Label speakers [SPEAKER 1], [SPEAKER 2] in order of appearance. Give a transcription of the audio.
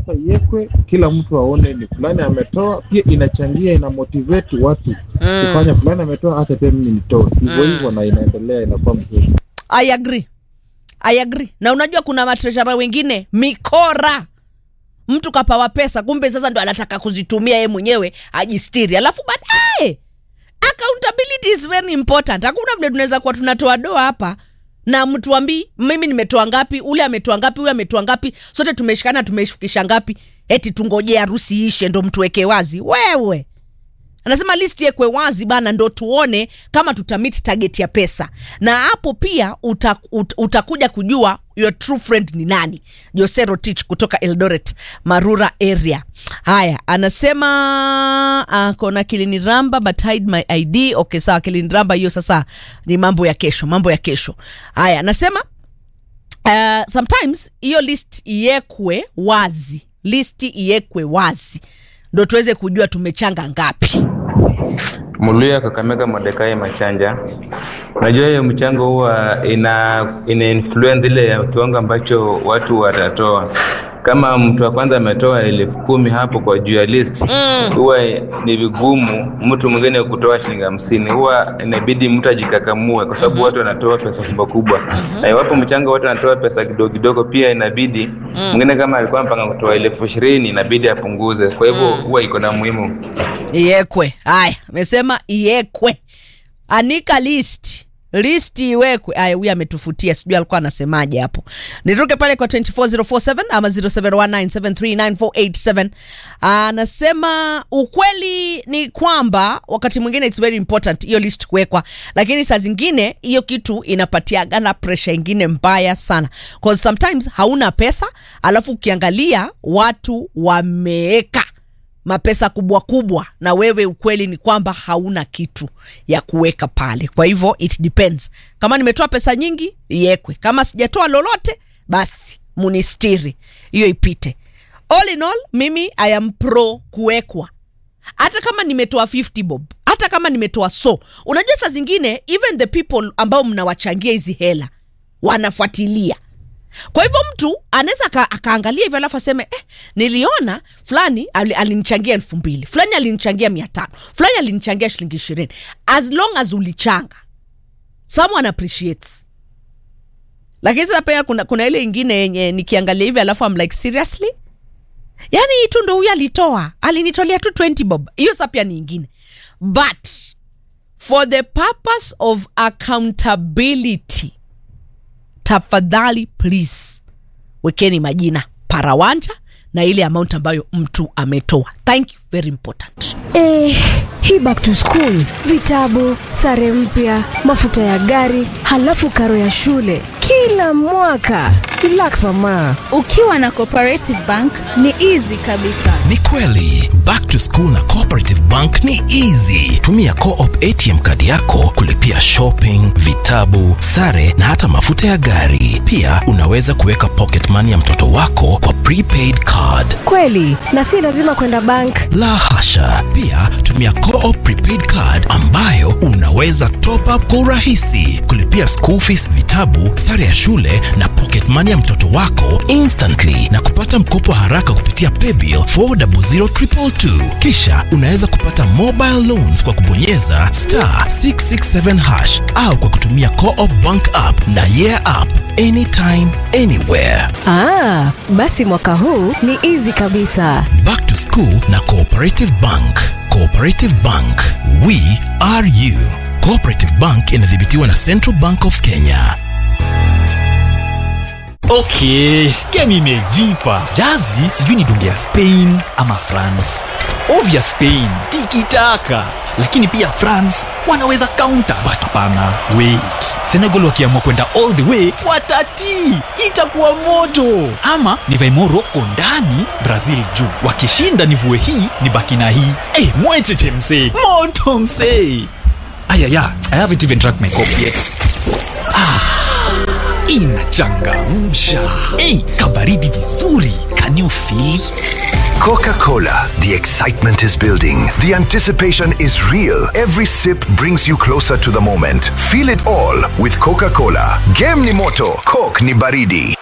[SPEAKER 1] pesa iwekwe, kila mtu aone ni fulani ametoa. Pia inachangia ina motivate watu kufanya fulani ametoa, hata pia mimi nitoe hivyo
[SPEAKER 2] Mm.
[SPEAKER 1] hivyo, na inaendelea inakuwa mzuri.
[SPEAKER 2] I agree. I agree. Na unajua kuna matreshara wengine mikora, mtu kapawa pesa, kumbe sasa ndo anataka kuzitumia yeye mwenyewe ajistiri, alafu baadaye accountability is very important. Hakuna vile tunaweza kuwa tunatoa doa hapa na mtuambii mimi nimetoa ngapi, ule ametoa ngapi, huyu ametoa ngapi, sote tumeshikana tumefikisha ngapi, eti tungojee harusi ishe ndo mtuweke wazi. Wewe anasema list yekwe wazi bana, ndo tuone kama tutamit target ya pesa, na hapo pia uta, ut, utakuja kujua your true friend ni nani. Jose Rotich kutoka Eldoret Marura area. Haya, anasema akona kiliniramba but hide my ID. Okay, sawa, kiliniramba hiyo sasa ni mambo ya kesho, mambo ya kesho. Haya, anasema uh, sometimes hiyo list iwekwe wazi, list iwekwe wazi ndo tuweze kujua tumechanga ngapi.
[SPEAKER 3] Muluya Kakamega Mordekai Machanja. Unajua hiyo mchango huwa ina ina influence ile ya kiwango ambacho watu watatoa. Kama mtu wa kwanza ametoa elfu kumi hapo kwa juu ya list
[SPEAKER 2] Mm.
[SPEAKER 3] huwa ni vigumu mtu mwingine kutoa shilingi hamsini. Huwa inabidi mtu ajikakamue, kwa sababu watu wanatoa pesa kubwa kubwa, na iwapo mchango watu wanatoa pesa kidogo kidogo, pia inabidi mwingine kama alikuwa mpanga kutoa elfu ishirini inabidi apunguze. Kwa hivyo huwa iko na muhimu
[SPEAKER 2] Iwekwe. Haya, amesema iwekwe, anika list list iwekwe. Aya, huyu ametufutia, sijui alikuwa anasemaje hapo. Niruke pale kwa 24047 ama 0719739487. Anasema ukweli ni kwamba wakati mwingine it's very important hiyo list kuwekwa, lakini saa zingine hiyo kitu inapatiagana pressure ingine mbaya sana, cause sometimes hauna pesa, alafu ukiangalia watu wameeka mapesa kubwa kubwa na wewe ukweli ni kwamba hauna kitu ya kuweka pale kwa hivyo it depends kama nimetoa pesa nyingi iwekwe kama sijatoa lolote basi munistiri hiyo ipite all in all mimi i am pro kuwekwa hata kama nimetoa 50 bob hata kama nimetoa so unajua saa zingine even the people ambao mnawachangia hizi hela wanafuatilia kwa hivyo mtu anaweza aka- akaangalia hivyo alafu aseme eh, niliona fulani ali- alinichangia elfu mbili fulani alinichangia mia tano fulani alinichangia shilingi ishirini as long as ulichanga someone appreciates lakini sasa pia kuna, kuna ile ingine yenye nikiangalia hivi alafu I'm like seriously yani hii tu ndo huyu alitoa alinitolea tu 20 bob hiyo sa pia ni ingine but for the purpose of accountability tafadhali please wekeni majina parawanja na ile amount ambayo mtu ametoa thank you very important
[SPEAKER 4] Eh, hii back to school, vitabu, sare mpya, mafuta ya gari, halafu karo ya shule kila mwaka. Relax mama.
[SPEAKER 5] ukiwa na cooperative bank ni easy kabisa
[SPEAKER 6] Ni kweli back to school na cooperative bank ni easy. Tumia co-op ATM kadi yako kulipia shopping, vitabu, sare na hata mafuta ya gari. Pia unaweza kuweka pocket money ya mtoto wako kwa prepaid card.
[SPEAKER 4] Kweli, na si lazima kwenda bank.
[SPEAKER 6] La hasha! Pia tumia co-op prepaid card ambayo unaweza top up kwa urahisi, kulipia school fees, vitabu, sare ya shule na pocket money ya mtoto wako instantly na kupata mkopo haraka kupitia paybill 400222. Kisha unaweza kupata mobile loans kwa kubonyeza star 667 hash au kwa kutumia co-op bank app na yeah app anytime anywhere.
[SPEAKER 4] Ah, basi mwaka huu ni easy kabisa.
[SPEAKER 6] Back to School na Cooperative Bank. Cooperative Bank, we are you. Cooperative Bank inadhibitiwa na Central Bank of Kenya.
[SPEAKER 7] okay game imejipa jazi sijui ni dunge ya spain ama france ovya spain tikitaka lakini pia france wanaweza counter but hapana wait senegal wakiamua kwenda all the way watatii itakuwa moto ama nivae moroko ndani brazil juu wakishinda nivue hii ni baki na hii hey, mwecheche msee moto msee ayaya i haven't even drank my coffee yet inachangamsha ei kabaridi vizuri can you feel it?
[SPEAKER 8] Coca Cola. The excitement is building. The anticipation is real. Every sip brings you closer to the moment. Feel it all with Coca Cola. Game ni moto, Coke ni baridi.